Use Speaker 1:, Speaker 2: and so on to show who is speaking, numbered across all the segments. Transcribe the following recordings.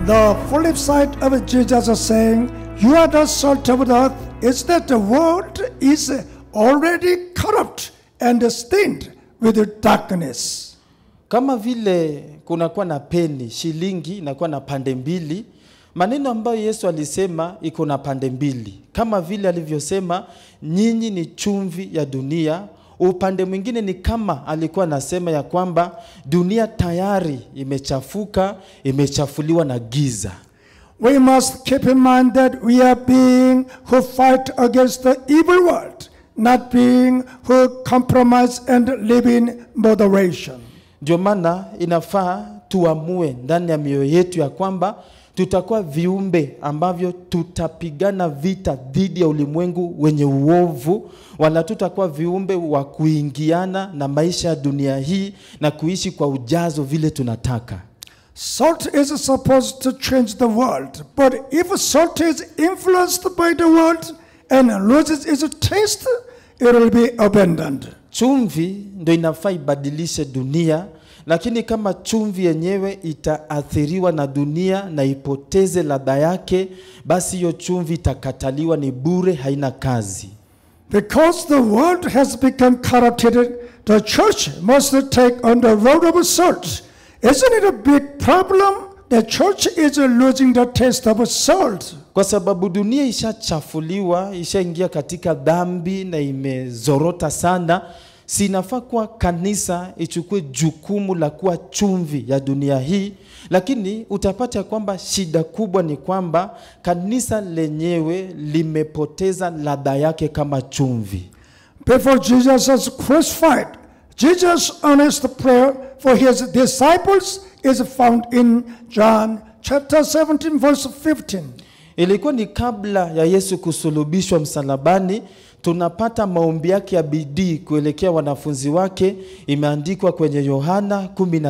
Speaker 1: The flip side of Jesus saying, You are the salt of the earth, is that the world is already corrupt and stained with darkness.
Speaker 2: Kama vile kunakuwa na peni, shilingi inakuwa na pande mbili. Maneno ambayo Yesu alisema iko na pande mbili, kama vile alivyosema nyinyi ni chumvi ya dunia. Upande mwingine ni kama alikuwa anasema ya kwamba dunia tayari imechafuka, imechafuliwa na giza.
Speaker 1: We must keep in mind that we are being who fight against the evil world, not being who compromise and live in moderation.
Speaker 2: Ndio maana inafaa tuamue ndani ya mioyo yetu ya kwamba tutakuwa viumbe ambavyo tutapigana vita dhidi ya ulimwengu wenye uovu, wala tutakuwa viumbe wa kuingiana na maisha ya dunia hii na kuishi kwa ujazo vile tunataka.
Speaker 1: Salt is supposed to change the world, but if salt is influenced by the world and loses its taste, it will be abandoned.
Speaker 2: Chumvi ndo inafaa ibadilishe dunia, lakini kama chumvi yenyewe itaathiriwa na dunia na ipoteze ladha yake, basi hiyo chumvi itakataliwa, ni bure, haina kazi.
Speaker 1: Because the world has become corrupted, the church must take on the role of salt. Isn't it a big problem? The church is losing the taste of salt.
Speaker 2: Kwa sababu dunia ishachafuliwa, ishaingia katika dhambi na imezorota sana, sinafaa kuwa kanisa ichukue jukumu la kuwa chumvi ya dunia hii, lakini utapata kwamba shida kubwa ni kwamba kanisa lenyewe limepoteza ladha yake kama chumvi.
Speaker 1: Before Jesus was crucified, Jesus' honest prayer for his disciples is found in John chapter 17, verse 15.
Speaker 2: Ilikuwa ni kabla ya Yesu kusulubishwa msalabani. Tunapata maombi yake ya bidii kuelekea wanafunzi wake, imeandikwa kwenye Yohana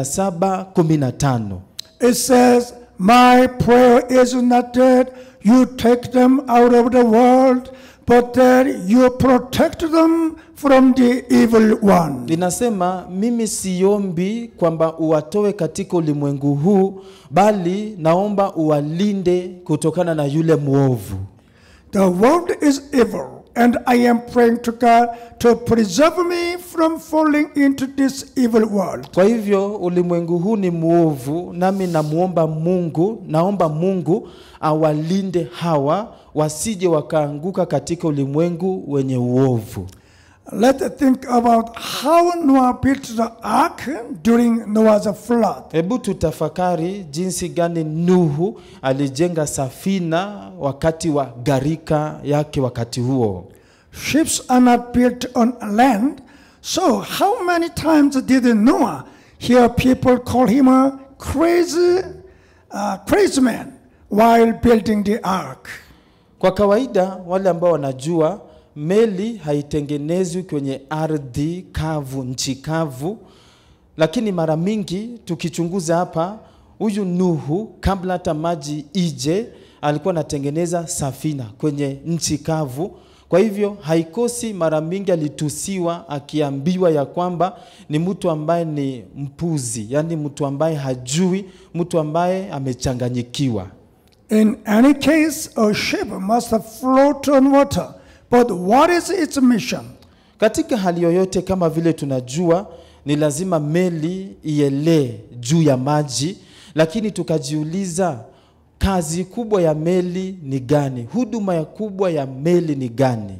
Speaker 2: 17:15.
Speaker 1: It says, My prayer is not that you take them out of the world, but that you protect them from the evil one.
Speaker 2: Linasema, mimi siombi kwamba uwatoe katika ulimwengu huu, bali naomba uwalinde kutokana na yule mwovu.
Speaker 1: The world is evil, and I am praying to God to preserve me from falling into this evil world.
Speaker 2: Kwa hivyo ulimwengu huu ni mwovu, nami namuomba Mungu, naomba Mungu awalinde hawa wasije wakaanguka katika ulimwengu wenye uovu.
Speaker 1: Let's think about how Noah built the ark during Noah's flood.
Speaker 2: Hebu tutafakari jinsi gani Nuhu alijenga safina wakati wa gharika yake wakati huo.
Speaker 1: Ships are not built on land, so how many times did Noah hear people call him a crazy, uh, crazy man while building the ark?
Speaker 2: Kwa kawaida wale ambao wanajua meli haitengenezwi kwenye ardhi kavu, nchi kavu, lakini mara mingi tukichunguza hapa, huyu Nuhu kabla hata maji ije alikuwa anatengeneza safina kwenye nchi kavu. Kwa hivyo haikosi mara mingi alitusiwa akiambiwa ya kwamba ni mtu ambaye ni mpuzi, yaani mtu ambaye hajui, mtu ambaye amechanganyikiwa.
Speaker 1: In any case, a ship must float on water. But what is its mission?
Speaker 2: Katika hali yoyote, kama vile tunajua, ni lazima meli ielee juu ya maji, lakini tukajiuliza kazi kubwa ya meli ni gani? Huduma ya kubwa ya meli ni gani?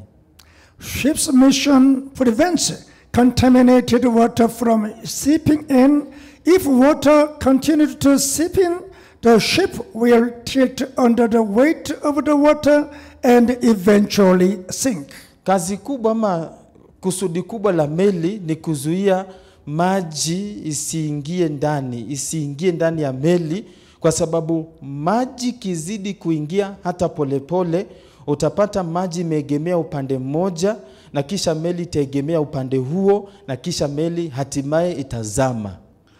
Speaker 1: Ship's mission prevents contaminated water from seeping in. If water continues to seep in, the ship will tilt under the weight of the water and eventually sink.
Speaker 2: Kazi kubwa ama kusudi kubwa la meli ni kuzuia maji isiingie ndani, isiingie ndani ya meli, kwa sababu maji kizidi kuingia hata polepole pole, utapata maji imeegemea upande mmoja na kisha meli itaegemea upande huo na kisha meli hatimaye itazama.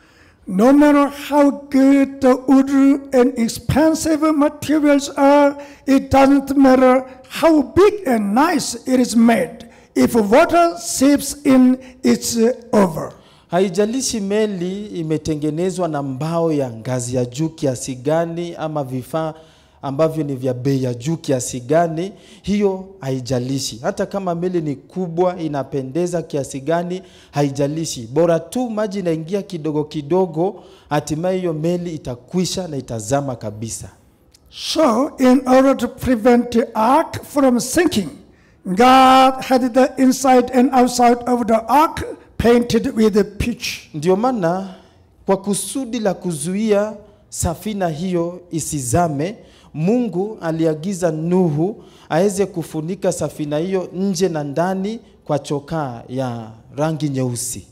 Speaker 1: No matter how good the wood and expensive materials are, it doesn't matter how big and nice it is made. If water seeps in, it's uh, over.
Speaker 2: Haijalishi meli imetengenezwa na mbao ya ngazi ya juu kiasi gani ama vifaa ambavyo ni vya bei ya juu kiasi gani, hiyo haijalishi. Hata kama meli ni kubwa, inapendeza kiasi gani, haijalishi. Bora tu maji inaingia kidogo kidogo, hatimaye hiyo meli itakwisha na itazama kabisa.
Speaker 1: So, in order to prevent the ark from sinking, God had the inside and outside of the ark painted with pitch.
Speaker 2: Ndio maana kwa kusudi la kuzuia safina hiyo isizame, Mungu aliagiza Nuhu aweze kufunika safina hiyo nje na ndani kwa chokaa ya rangi nyeusi.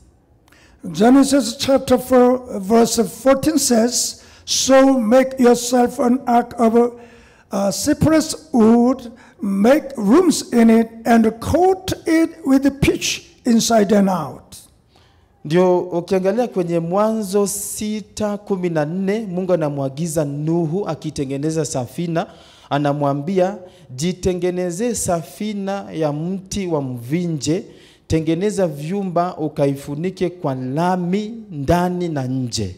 Speaker 1: Genesis chapter 4, verse 14 says, So make yourself an ark of uh, cypress wood, make rooms in it, and coat it with pitch inside and out.
Speaker 2: Ndio ukiangalia kwenye Mwanzo sita kumi na nne Mungu anamwagiza Nuhu akitengeneza safina, anamwambia jitengenezee safina ya mti wa mvinje, tengeneza vyumba ukaifunike kwa lami ndani na nje.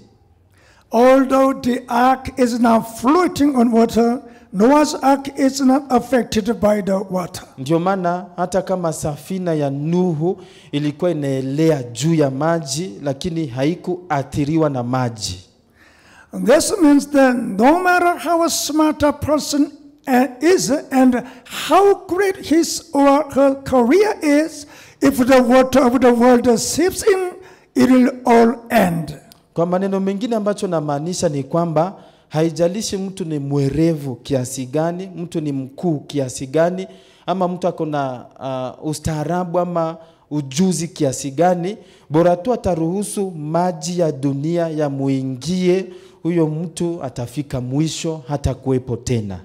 Speaker 1: Although the ark is now floating on water, Noah's ark is not affected by the water.
Speaker 2: Ndio maana hata kama safina ya Nuhu ilikuwa inaelea juu ya maji, lakini haikuathiriwa na maji.
Speaker 1: This means that no matter how smart a person uh, is and how great his or her career is, if the water of the world seeps in, it will all end.
Speaker 2: Kwa maneno mengine, ambacho namaanisha ni kwamba haijalishi mtu ni mwerevu kiasi gani, mtu ni mkuu kiasi gani, ama mtu ako na uh, ustaarabu ama ujuzi kiasi gani, bora tu ataruhusu maji ya dunia yamuingie, huyo mtu atafika mwisho, hata kuwepo tena.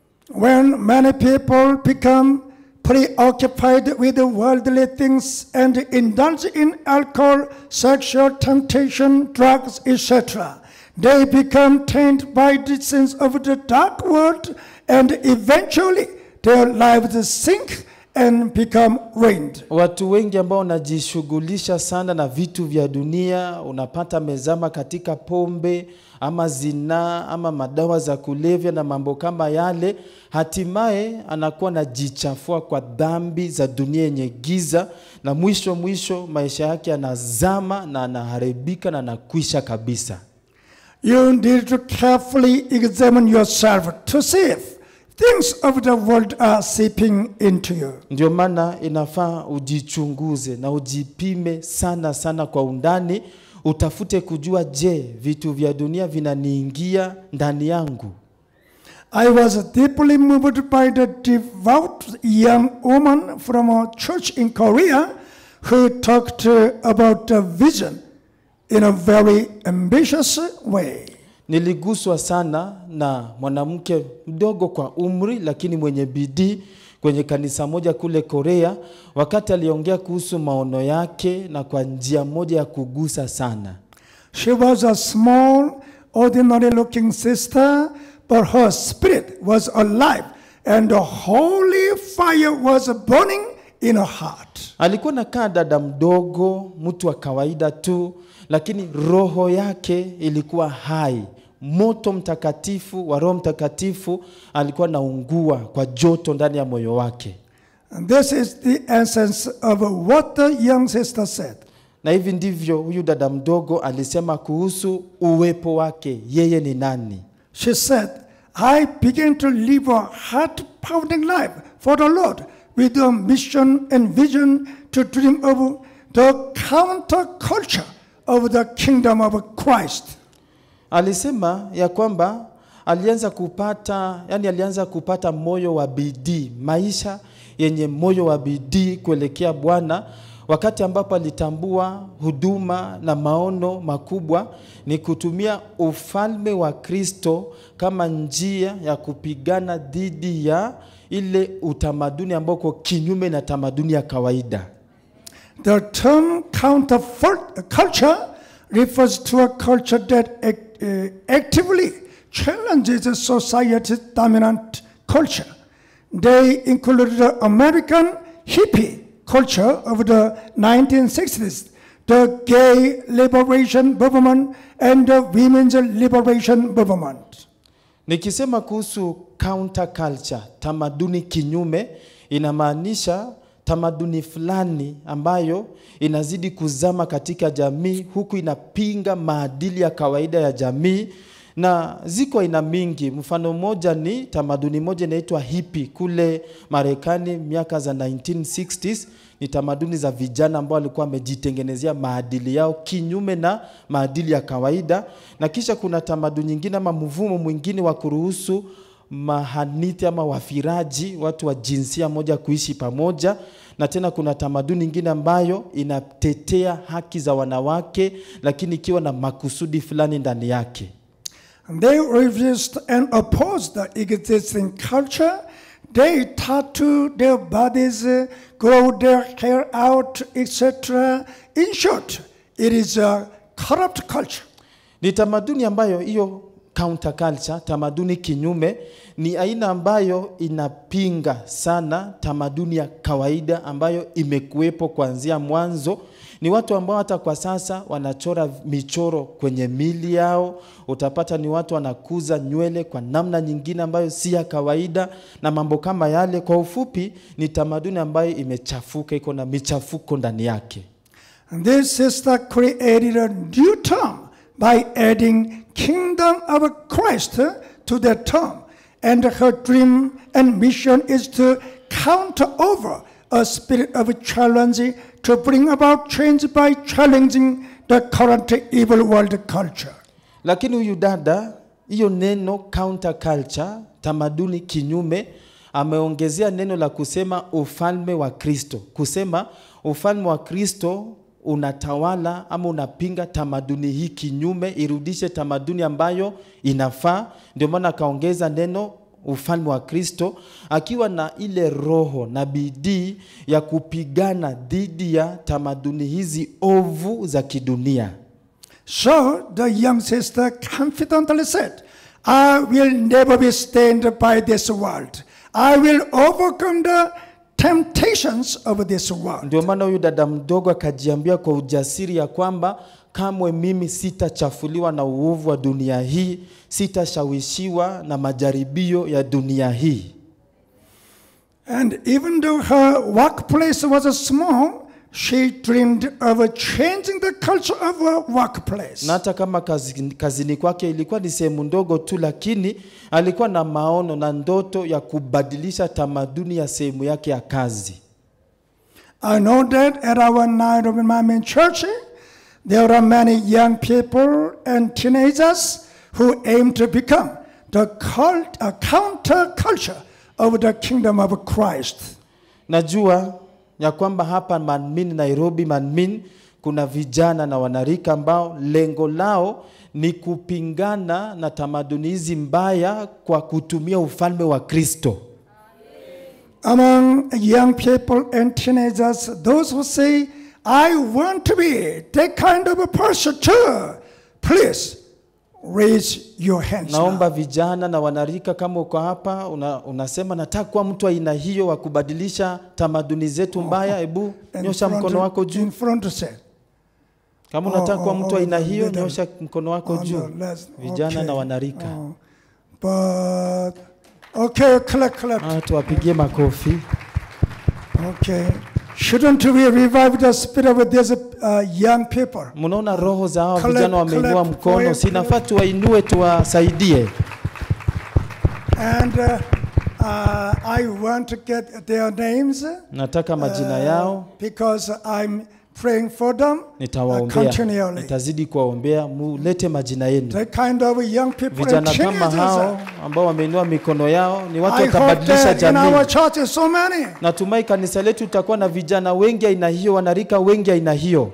Speaker 1: When many people become preoccupied with the worldly things and indulge in alcohol, sexual temptation, drugs, etc., they become tainted by the sins of the dark world and eventually their lives sink and become ruined.
Speaker 2: Watu wengi ambao wanajishughulisha sana na vitu vya dunia, unapata amezama katika pombe ama zinaa ama madawa za kulevya na mambo kama yale, hatimaye anakuwa anajichafua kwa dhambi za dunia yenye giza, na mwisho mwisho maisha yake yanazama na anaharibika na anakwisha kabisa.
Speaker 1: You need to carefully examine yourself to see if things of the world are seeping into you.
Speaker 2: Ndio maana inafaa ujichunguze na ujipime sana sana kwa undani, utafute kujua, je, vitu vya dunia vinaniingia ndani yangu?
Speaker 1: I was deeply moved by the devout young woman from a church in Korea who talked uh, about the vision in a very ambitious way.
Speaker 2: Niliguswa sana na mwanamke mdogo kwa umri, lakini mwenye bidii kwenye kanisa moja kule Korea, wakati aliongea kuhusu maono yake na kwa njia moja ya kugusa sana.
Speaker 1: She was a small, ordinary looking sister, but her spirit was alive and the holy fire was burning in her heart.
Speaker 2: Alikuwa nakaa dada mdogo, mtu wa kawaida tu, lakini roho yake ilikuwa hai. Moto mtakatifu wa Roho Mtakatifu alikuwa naungua kwa joto ndani ya moyo wake,
Speaker 1: And this is the essence of what the young sister said.
Speaker 2: na hivi ndivyo huyu dada mdogo alisema kuhusu uwepo wake, yeye ni nani.
Speaker 1: She said, I began to live a heart pounding life for the Lord with a mission and vision to dream of the counterculture of the kingdom of Christ.
Speaker 2: Alisema ya kwamba alianza kupata, yani alianza kupata moyo wa bidii, maisha yenye moyo wa bidii kuelekea Bwana, wakati ambapo alitambua huduma na maono makubwa ni kutumia ufalme wa Kristo kama njia ya kupigana dhidi ya ile utamaduni ambao uko kinyume na tamaduni ya kawaida.
Speaker 1: The term counterculture refers to a culture that act- uh, actively challenges society's dominant culture. They include the American hippie culture of the 1960s, the gay liberation movement and the women's liberation movement.
Speaker 2: Nikisema kuhusu counter culture, tamaduni kinyume, inamaanisha tamaduni fulani ambayo inazidi kuzama katika jamii huku inapinga maadili ya kawaida ya jamii na ziko aina mingi. Mfano mmoja ni tamaduni moja inaitwa hippie kule Marekani miaka za 1960s. Ni tamaduni za vijana ambao walikuwa wamejitengenezea maadili yao kinyume na maadili ya kawaida, na kisha kuna tamaduni nyingine ama mvumo mwingine wa kuruhusu mahaniti ama wafiraji, watu wa jinsia moja kuishi pamoja, na tena kuna tamaduni nyingine ambayo inatetea haki za wanawake, lakini ikiwa na makusudi fulani ndani yake.
Speaker 1: And they resist and oppose the existing culture. They tattoo their bodies, uh, grow their hair out, etc. In short, it is a corrupt culture.
Speaker 2: Ni tamaduni ambayo hiyo counter culture, tamaduni kinyume, ni aina ambayo inapinga sana tamaduni ya kawaida ambayo imekuwepo kuanzia mwanzo. Ni watu ambao hata kwa sasa wanachora michoro kwenye mili yao. Utapata ni watu wanakuza nywele kwa namna nyingine ambayo si ya kawaida na mambo kama yale. Kwa ufupi, ni tamaduni ambayo imechafuka, iko na michafuko ndani yake.
Speaker 1: And this sister created a new term by adding kingdom of Christ to the term. And her dream and mission is to counter over a spirit of challenge to bring about change by challenging the current evil world culture.
Speaker 2: Lakini huyu dada, hiyo neno counter culture, tamaduni kinyume, ameongezea neno la kusema ufalme wa Kristo, kusema ufalme wa Kristo unatawala ama unapinga tamaduni hii kinyume, irudishe tamaduni ambayo inafaa. Ndio maana akaongeza neno ufalme wa Kristo, akiwa na ile roho na bidii ya kupigana dhidi ya tamaduni hizi ovu za kidunia.
Speaker 1: So the young sister confidently said, I will never be stained by this world. I will overcome the temptations of this world.
Speaker 2: Ndio maana huyu dada mdogo akajiambia kwa ujasiri ya kwamba kamwe mimi sitachafuliwa na uovu wa dunia hii, sitashawishiwa na majaribio ya dunia hii.
Speaker 1: And even though her workplace was small, she dreamed of changing the culture of her workplace.
Speaker 2: Na hata kama kazi, kazini kwake ilikuwa ni sehemu ndogo tu, lakini alikuwa na maono na ndoto ya kubadilisha tamaduni ya sehemu yake ya kazi.
Speaker 1: I know that at our night of Mamin Church, there are many young people and teenagers who aim to become the cult, a counter culture of the kingdom of Christ.
Speaker 2: Najua ya kwamba hapa Manmin, Nairobi Manmin, kuna vijana na wanarika ambao lengo lao ni kupingana na tamaduni hizi mbaya kwa kutumia ufalme wa Kristo.
Speaker 1: Among young people and teenagers, those who say, I want to be that kind of a person too, please raise your hands. now.
Speaker 2: Naomba vijana na wanarika, kama uko hapa una, unasema nataka kuwa mtu wa aina hiyo wa kubadilisha tamaduni zetu mbaya, hebu
Speaker 1: In
Speaker 2: nyosha
Speaker 1: front-
Speaker 2: mkono wako juu.
Speaker 1: In front say.
Speaker 2: Kama unataka kuwa
Speaker 1: oh,
Speaker 2: mtu wa aina
Speaker 1: oh,
Speaker 2: hiyo,
Speaker 1: middle.
Speaker 2: nyosha mkono wako
Speaker 1: On
Speaker 2: juu.
Speaker 1: the left.
Speaker 2: Vijana na
Speaker 1: Okay.
Speaker 2: wanarika,
Speaker 1: Oh. But, okay, clap, clap.
Speaker 2: Ah, tuwapigie makofi.
Speaker 1: Okay. Shouldn't we revive the spirit of these uh, young people?
Speaker 2: Mnaona roho za hawa
Speaker 1: Clap,
Speaker 2: vijana wameinua
Speaker 1: clap,
Speaker 2: mkono,
Speaker 1: clap,
Speaker 2: sinafaa tuwainue, tuwasaidie.
Speaker 1: And uh, uh, I want to get their names
Speaker 2: Nataka majina
Speaker 1: uh,
Speaker 2: yao,
Speaker 1: because I'm praying for them uh,
Speaker 2: nitawaombea,
Speaker 1: continually.
Speaker 2: nitazidi kuwaombea, mulete majina yenu.
Speaker 1: The kind of young people and
Speaker 2: Vijana kama
Speaker 1: teenagers.
Speaker 2: hao ambao wameinua mikono yao ni watu
Speaker 1: I hope
Speaker 2: watabadilisha
Speaker 1: that in our
Speaker 2: jamii.
Speaker 1: church so many.
Speaker 2: Natumai kanisa letu tutakuwa na vijana wengi aina hiyo, wanarika wengi aina hiyo.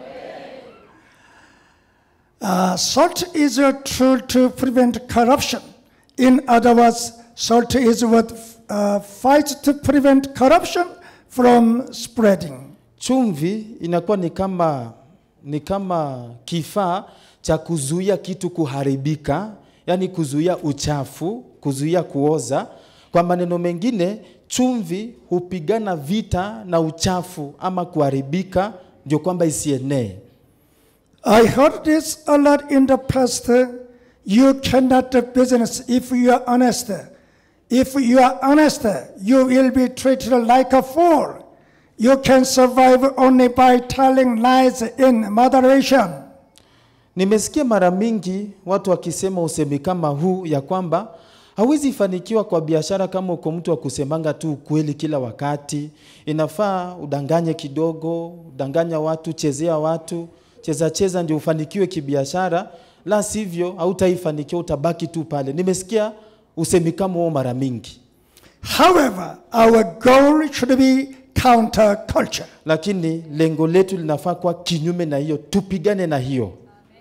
Speaker 1: Uh, salt is a tool to prevent corruption. In other words, salt is what uh, fights to prevent corruption from spreading.
Speaker 2: Chumvi inakuwa ni kama ni kama kifaa cha kuzuia kitu kuharibika, yaani kuzuia uchafu, kuzuia kuoza. Kwa maneno mengine, chumvi hupigana vita na uchafu ama kuharibika ndio kwamba isienee.
Speaker 1: I heard this a lot in the past. You cannot do business if you are honest. If you are honest, you will be treated like a fool. You can survive only by telling lies in moderation.
Speaker 2: Nimesikia mara mingi watu wakisema usemi kama huu ya kwamba hawezi fanikiwa kwa biashara kama uko mtu wa kusemanga tu ukweli kila wakati. Inafaa udanganye kidogo, udanganya watu, chezea watu, cheza cheza ndio ufanikiwe kibiashara, la sivyo hautaifanikiwa, utabaki tu pale. Nimesikia usemi kama huo mara mingi,
Speaker 1: However, our goal should be counterculture.
Speaker 2: lakini lengo letu linafaa kuwa kinyume na hiyo, tupigane na hiyo.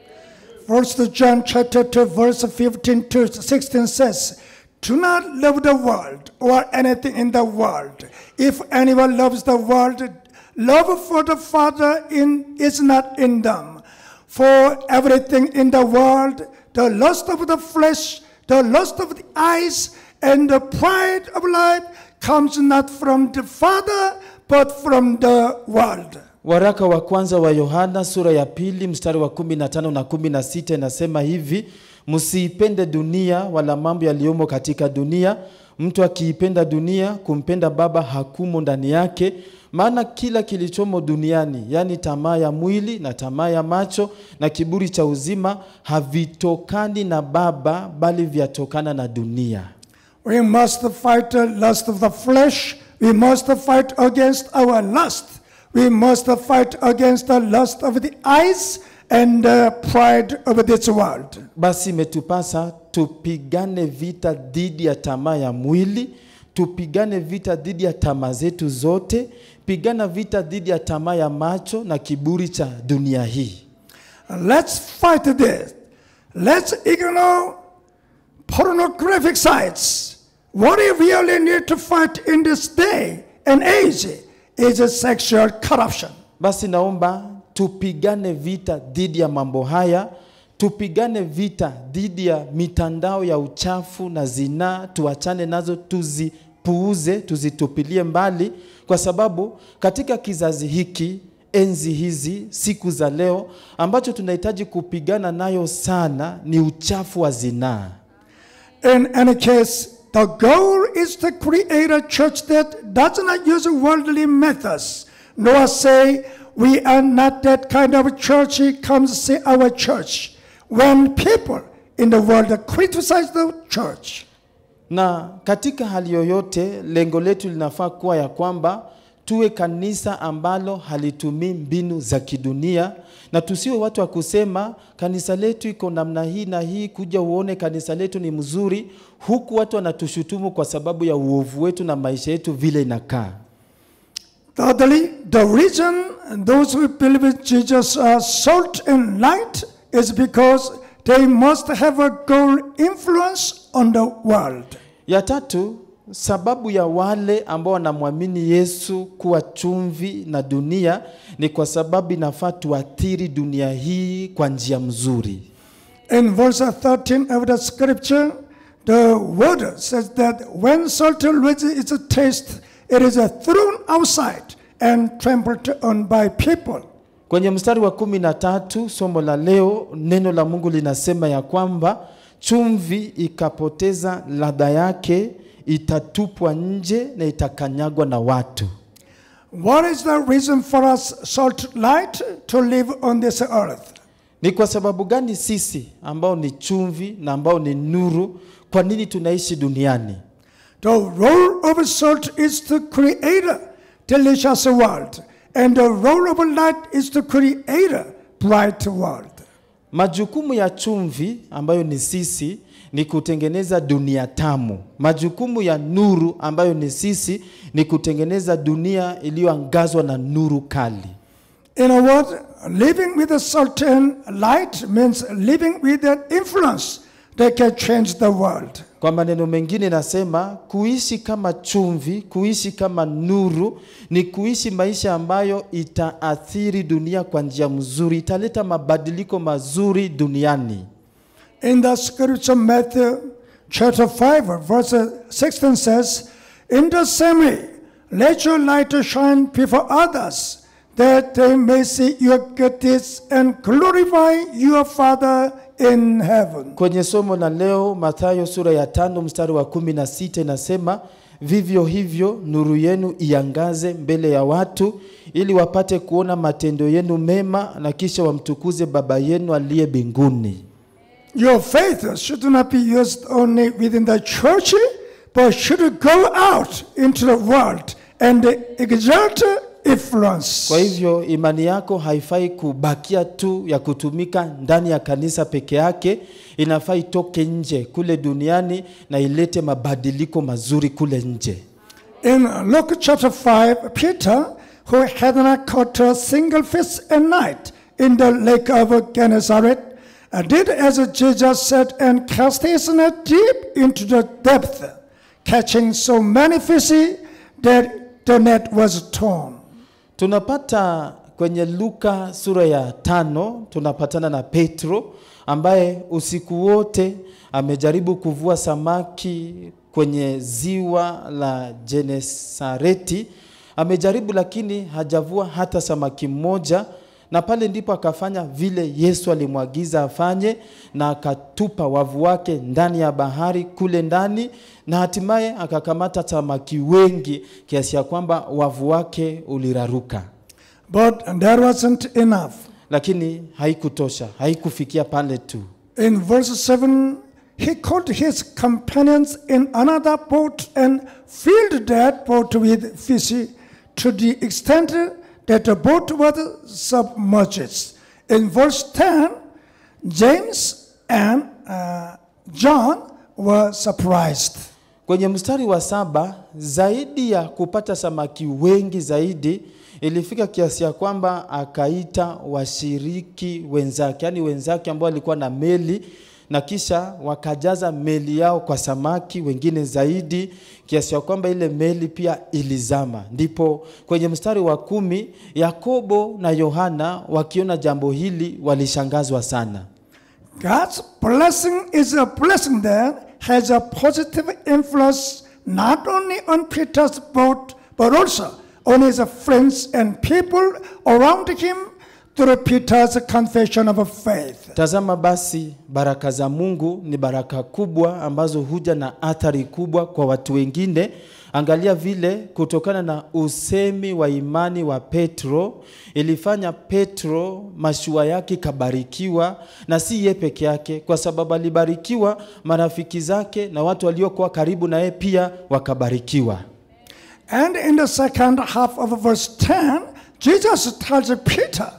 Speaker 1: First John chapter 2 verse 15 to 16 says, Do not love the world or anything in the world. If anyone loves the world, love for the Father in, is not in them. For everything in the world, the lust of the flesh, the lust of the eyes, and the pride of life comes not from the Father, but from the world.
Speaker 2: Waraka wa kwanza wa Yohana sura ya pili mstari wa kumi na tano na kumi na sita inasema hivi: msiipende dunia wala mambo yaliyomo katika dunia. Mtu akiipenda dunia, kumpenda Baba hakumo ndani yake. Maana kila kilichomo duniani, yaani tamaa ya mwili na tamaa ya macho na kiburi cha uzima, havitokani na Baba, bali vyatokana na dunia.
Speaker 1: We must fight the lust of the flesh. We must fight against our lust. We must fight against the lust of the eyes and the pride of this world.
Speaker 2: Basi imetupasa tupigane vita dhidi ya tamaa ya mwili, tupigane vita dhidi ya tamaa zetu zote, pigana vita dhidi ya tamaa ya macho na kiburi cha dunia hii.
Speaker 1: Let's fight this. Let's ignore pornographic sites. What we really need to fight in this day and age is sexual corruption.
Speaker 2: Basi naomba tupigane vita dhidi ya mambo haya, tupigane vita dhidi ya mitandao ya uchafu na zinaa, tuachane nazo, tuzipuuze, tuzitupilie mbali, kwa sababu katika kizazi hiki, enzi hizi, siku za leo, ambacho tunahitaji kupigana nayo sana ni uchafu wa zinaa.
Speaker 1: In any case, the goal is to create a church that does not use worldly methods, nor say, We are not that kind of church, come see our church. When people in the world criticize the church,
Speaker 2: Na katika hali yoyote, lengo letu linafaa kuwa ya kwamba tuwe kanisa ambalo halitumii mbinu za kidunia, na tusiwe watu wa kusema kanisa letu iko namna hii na hii, kuja uone kanisa letu ni mzuri, huku watu wanatushutumu kwa sababu ya uovu wetu na maisha yetu vile inakaa.
Speaker 1: thirdly, the reason those who believe in Jesus are salt and light is because they must have a goal influence on the world.
Speaker 2: Ya tatu, sababu ya wale ambao wanamwamini Yesu kuwa chumvi na dunia ni kwa sababu inafaa tuathiri dunia hii kwa njia mzuri.
Speaker 1: In verse 13 of the scripture, the word says that when salt loses its taste, it is thrown outside and trampled on by people.
Speaker 2: Kwenye mstari wa kumi na tatu somo la leo, neno la Mungu linasema ya kwamba chumvi ikapoteza ladha yake, itatupwa nje na itakanyagwa na watu.
Speaker 1: What is the reason for us, salt light, to live on this earth?
Speaker 2: Ni kwa sababu gani sisi ambao ni chumvi na ambao ni nuru, kwa nini tunaishi duniani?
Speaker 1: The role of salt is to create a delicious world, and the role of light is to create a bright world.
Speaker 2: Majukumu ya chumvi ambayo ni sisi ni kutengeneza dunia tamu. Majukumu ya nuru ambayo ni sisi ni kutengeneza dunia iliyoangazwa na nuru kali.
Speaker 1: In a word, living with the salt and light means living with an influence that can change the world.
Speaker 2: Kwa maneno mengine nasema kuishi kama chumvi, kuishi kama nuru ni kuishi maisha ambayo itaathiri dunia kwa njia mzuri, italeta mabadiliko mazuri duniani.
Speaker 1: In the scripture, Matthew chapter 5, verse 16 says, In the same way, let your light shine before others, that they may see your good deeds and glorify your Father in heaven.
Speaker 2: Kwenye somo la leo Mathayo sura ya tano mstari wa kumi na sita inasema vivyo hivyo nuru yenu iangaze mbele ya watu ili wapate kuona matendo yenu mema na kisha wamtukuze Baba yenu aliye mbinguni.
Speaker 1: Your faith should not be used only within the church, but should go out into the world and exert influence.
Speaker 2: Kwa hivyo imani yako haifai kubakia tu ya kutumika ndani ya kanisa peke yake, inafaa itoke nje kule duniani na ilete mabadiliko mazuri kule nje.
Speaker 1: In Luke chapter 5, Peter, who had not caught a single fish at night in the lake of Gennesaret, uh, did as Jesus said and cast his net deep into the depth, catching so many fish that the net was torn.
Speaker 2: Tunapata kwenye Luka sura ya tano tunapatana na Petro ambaye usiku wote amejaribu kuvua samaki kwenye ziwa la Genesareti. Amejaribu lakini hajavua hata samaki mmoja, na pale ndipo akafanya vile Yesu alimwagiza afanye, na akatupa wavu wake ndani ya bahari kule ndani, na hatimaye akakamata samaki wengi kiasi ya kwamba wavu wake uliraruka,
Speaker 1: But that wasn't enough.
Speaker 2: lakini haikutosha, haikufikia pale tu.
Speaker 1: In verse 7, he called his companions in another boat and filled that boat with fish to the extent that the boat was submerged. In verse 10, James and uh, John were surprised.
Speaker 2: Kwenye mstari wa saba, zaidi ya kupata samaki wengi zaidi, ilifika kiasi ya kwamba akaita washiriki wenzake, yaani wenzake ambao walikuwa na meli, na kisha wakajaza meli yao kwa samaki wengine zaidi, kiasi ya kwamba ile meli pia ilizama. Ndipo kwenye mstari wa kumi, Yakobo na Yohana wakiona jambo hili walishangazwa sana.
Speaker 1: God's blessing is a blessing that has a positive influence not only on Peter's boat, but also on his friends and people around him through Peter's confession of faith.
Speaker 2: Tazama basi, baraka za Mungu ni baraka kubwa ambazo huja na athari kubwa kwa watu wengine. Angalia vile kutokana na usemi wa imani wa Petro ilifanya Petro mashua yake ikabarikiwa, na si ye peke yake, kwa sababu alibarikiwa, marafiki zake na watu waliokuwa karibu na yeye pia wakabarikiwa.
Speaker 1: And in the second half of verse 10, Jesus tells Peter,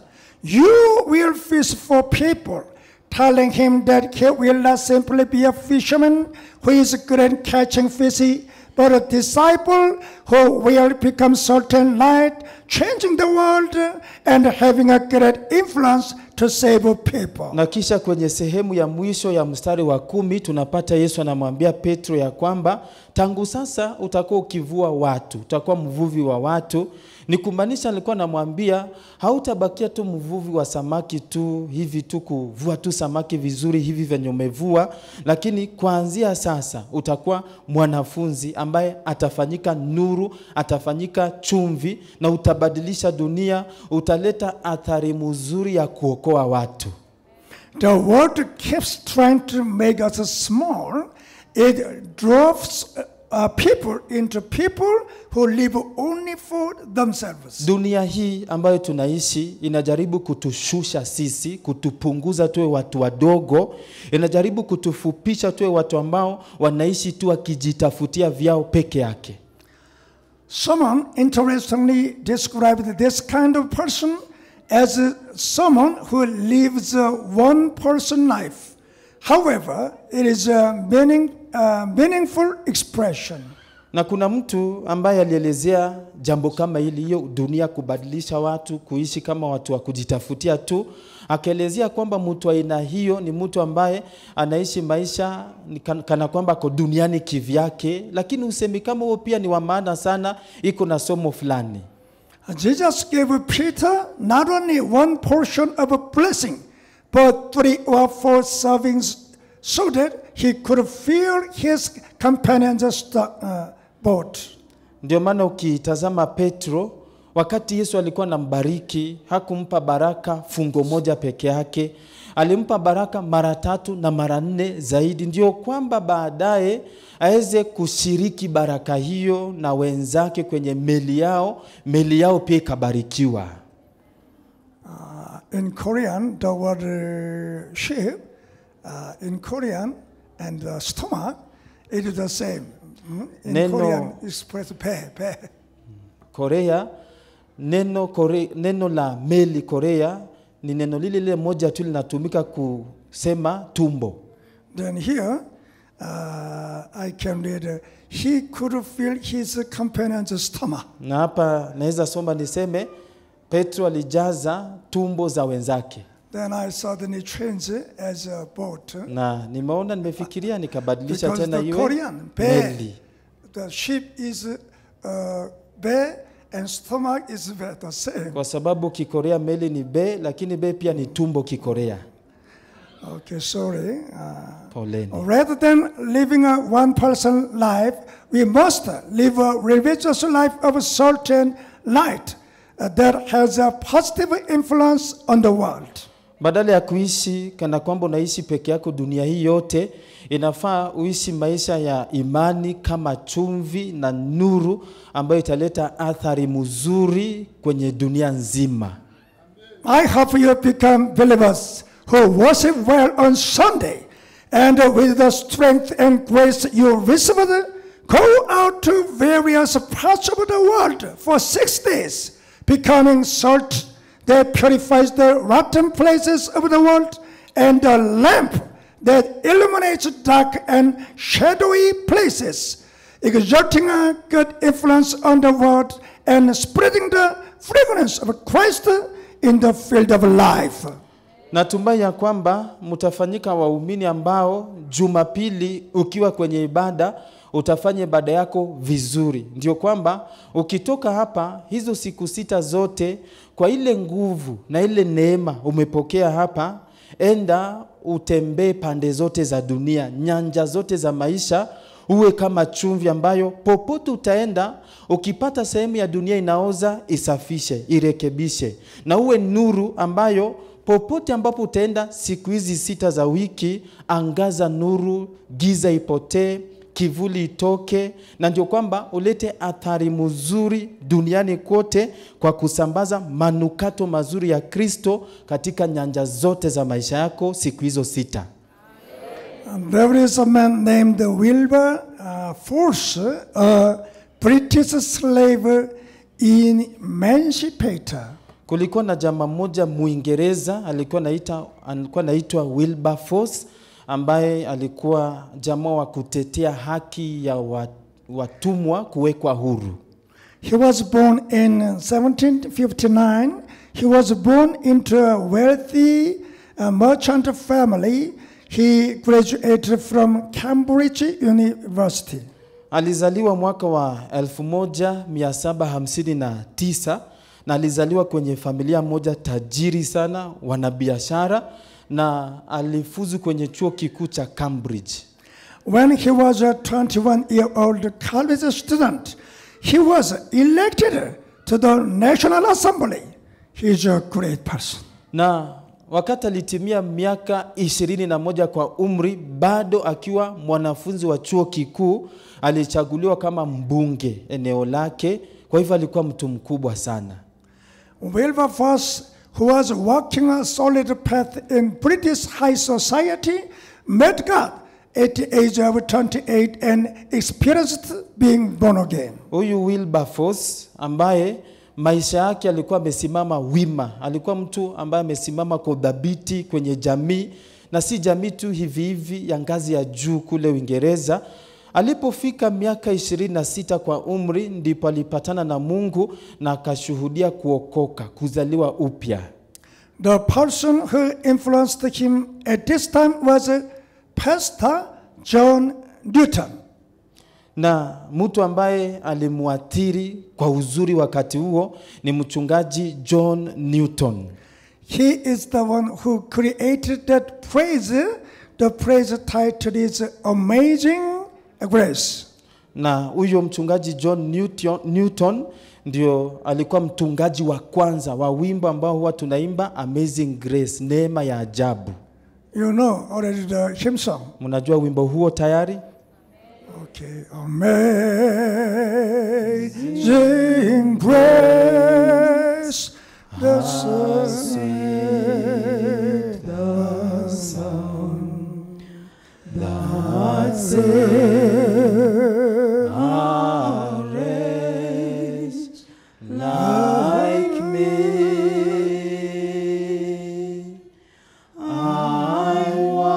Speaker 1: You will fish for people, telling him that he will not simply be a fisherman who is good at catching fish, but a disciple who will become salt and light, changing the world and having a great influence to save people.
Speaker 2: Na kisha kwenye sehemu ya mwisho ya mstari wa kumi tunapata Yesu anamwambia Petro ya kwamba tangu sasa utakuwa ukivua watu, utakuwa mvuvi wa watu. Ni kumaanisha alikuwa anamwambia hautabakia tu mvuvi wa samaki tu hivi tu kuvua tu samaki vizuri hivi venye umevua, lakini kuanzia sasa utakuwa mwanafunzi ambaye atafanyika nuru, atafanyika chumvi na utabadilisha dunia, utaleta athari mzuri ya kuokoa watu.
Speaker 1: The world keeps trying to make us small. It drops uh, people into people who live only for themselves.
Speaker 2: Dunia hii ambayo tunaishi inajaribu kutushusha sisi, kutupunguza tuwe watu wadogo, inajaribu kutufupisha tuwe watu ambao wanaishi tu wakijitafutia vyao peke yake.
Speaker 1: Someone interestingly described this kind of person as uh, someone who lives a one person life. However, it is a meaning, uh, meaningful expression.
Speaker 2: Na kuna mtu ambaye alielezea jambo kama hili, hiyo dunia kubadilisha watu kuishi kama watu wa kujitafutia tu, akaelezea kwamba mtu aina hiyo ni mtu ambaye anaishi maisha ni kan- kana kwamba ako duniani kivyake, lakini usemi kama huo pia ni wa maana sana, iko na somo fulani.
Speaker 1: Jesus gave Peter not only one portion of a blessing, but three or four servings so that he could fill his companions' sto- uh, boat.
Speaker 2: Ndio maana ukitazama Petro Wakati Yesu alikuwa anambariki, hakumpa baraka fungo moja peke yake, alimpa baraka mara tatu na mara nne zaidi, ndio kwamba baadaye aweze kushiriki baraka hiyo na wenzake kwenye meli yao, meli yao pia ikabarikiwa.
Speaker 1: Uh, in Korean, the word uh, ship, uh, in Korean and the stomach, it is the same. Mm? In
Speaker 2: Neno-
Speaker 1: Korean, it's expressed pe, pe.
Speaker 2: Korea neno, kore, neno la meli Korea ni neno lile lile moja tu linatumika kusema tumbo.
Speaker 1: Then here, uh, I can read, uh, he could feel his companion's stomach.
Speaker 2: Na hapa naweza soma niseme Petro alijaza tumbo za wenzake,
Speaker 1: Then I suddenly changed as a boat.
Speaker 2: na nimeona nimefikiria nikabadilisha
Speaker 1: Because
Speaker 2: tena
Speaker 1: the
Speaker 2: iwe
Speaker 1: Korean, be,
Speaker 2: meli,
Speaker 1: the ship is uh, be and stomach is be, the same.
Speaker 2: kwa sababu Kikorea meli ni be, lakini be pia ni tumbo Kikorea.
Speaker 1: Okay, sorry. Uh,
Speaker 2: Poleni.
Speaker 1: rather than living a one person life, we must live a religious life of salt and light uh, that has a positive influence on the world.
Speaker 2: Badala ya kuishi kana kwamba unaishi peke yako dunia hii yote, inafaa uishi maisha ya imani kama chumvi na nuru ambayo italeta athari mzuri kwenye dunia nzima.
Speaker 1: I hope you become believers who worship well on Sunday and with the strength and grace you received, go out to various parts of the world for six days, becoming salt that purifies the rotten places of the world and a lamp that illuminates dark and shadowy places, exerting a good influence on the world and spreading the fragrance of Christ in the field of life.
Speaker 2: Natumai ya kwamba mtafanyika waumini ambao Jumapili ukiwa kwenye ibada utafanya ibada yako vizuri. Ndio kwamba ukitoka hapa hizo siku sita zote, kwa ile nguvu na ile neema umepokea hapa, enda utembee pande zote za dunia, nyanja zote za maisha, uwe kama chumvi ambayo popote utaenda, ukipata sehemu ya dunia inaoza, isafishe, irekebishe, na uwe nuru ambayo popote ambapo utaenda siku hizi sita za wiki, angaza nuru, giza ipotee, kivuli itoke, na ndio kwamba ulete athari mzuri duniani kote kwa kusambaza manukato mazuri ya Kristo katika nyanja zote za maisha yako siku hizo sita.
Speaker 1: And there is a man named Wilbur uh, Force, a British slave emancipator.
Speaker 2: Kulikuwa na jamaa mmoja Muingereza alikuwa naita alikuwa naitwa Wilberforce ambaye alikuwa jamaa wa kutetea haki ya wa- watumwa kuwekwa huru.
Speaker 1: He was born in 1759. He was born into a wealthy uh, merchant family. He graduated from Cambridge University.
Speaker 2: Alizaliwa mwaka wa 1759 na alizaliwa kwenye familia moja tajiri sana, wanabiashara na alifuzu kwenye chuo kikuu cha Cambridge.
Speaker 1: When he was a 21 year old college student, he was elected to the National Assembly. He is a great person.
Speaker 2: Na wakati alitimia miaka ishirini na moja kwa umri, bado akiwa mwanafunzi wa chuo kikuu, alichaguliwa kama mbunge eneo lake. Kwa hivyo alikuwa mtu mkubwa sana.
Speaker 1: Wilberforce, who was walking a solid path in British high society, met God at the age of 28 and experienced being born again.
Speaker 2: Huyu Wilberforce ambaye maisha yake alikuwa amesimama wima, alikuwa mtu ambaye amesimama kwa udhabiti kwenye jamii, na si jamii tu hivi hivi ya ngazi ya juu kule Uingereza. Alipofika miaka ishirini na sita kwa umri, ndipo alipatana na Mungu na akashuhudia kuokoka, kuzaliwa upya.
Speaker 1: The person who influenced him at this time was uh, Pastor John Newton.
Speaker 2: na mtu ambaye alimwathiri kwa uzuri wakati huo ni mchungaji John Newton.
Speaker 1: He is the one who created that praise. The praise title is Amazing Grace.
Speaker 2: na huyo mchungaji John Newton, Newton ndio alikuwa mtungaji wa kwanza wa wimbo ambao huwa tunaimba Amazing Grace, neema ya ajabu.
Speaker 1: You know already the hymn song.
Speaker 2: Mnajua wimbo huo tayari?
Speaker 1: Okay. Amazing grace, the saved the Son, that saved
Speaker 2: A race like me. I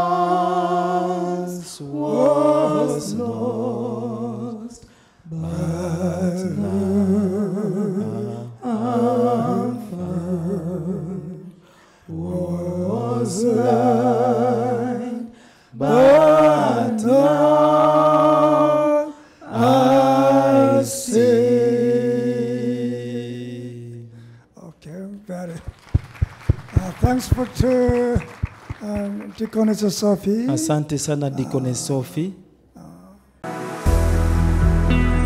Speaker 2: once was lost, but now I'm found. Was blind, but now I see.
Speaker 1: Okay, very. Uh, thanks for to uh, Deaconess Sophie.
Speaker 2: Asante sana Deaconess Sophie.